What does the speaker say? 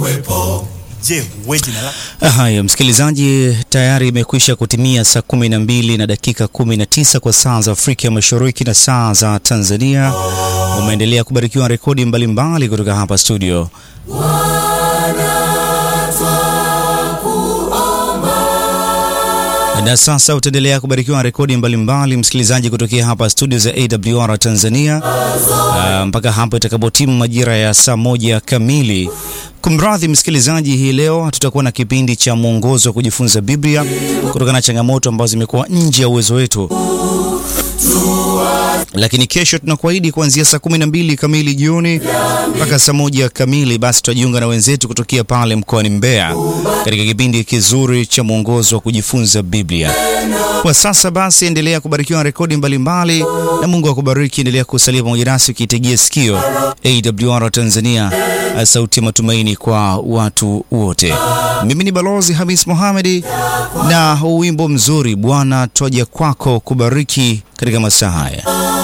uwepo. Je, wewe jina lako? Haya, msikilizaji, tayari imekwisha kutimia saa kumi na mbili na dakika kumi na tisa kwa saa za Afrika Mashariki na saa za Tanzania. Umeendelea kubarikiwa rekodi mbalimbali kutoka hapa studio. Na sasa utaendelea kubarikiwa rekodi mbalimbali msikilizaji, kutokea hapa studio za AWR Tanzania uh, mpaka hapo itakapotimu majira ya saa moja kamili. Kumradhi msikilizaji, hii leo tutakuwa na kipindi cha mwongozo wa kujifunza Biblia kutokana na changamoto ambazo zimekuwa nje ya uwezo wetu, lakini kesho tunakuahidi kuanzia saa kumi na mbili kamili jioni mpaka saa moja kamili, basi tutajiunga na wenzetu kutokea pale mkoani Mbeya katika kipindi kizuri cha mwongozo wa kujifunza Biblia. Kwa sasa basi, endelea kubarikiwa na rekodi mbalimbali na Mungu akubariki. Endelea kusalia pamoja nasi ukiitegea sikio AWR Tanzania, sauti ya matumaini kwa watu wote. Mimi ni Balozi Hamis Mohamedi na wimbo mzuri Bwana twaja kwako kubariki katika masaa haya.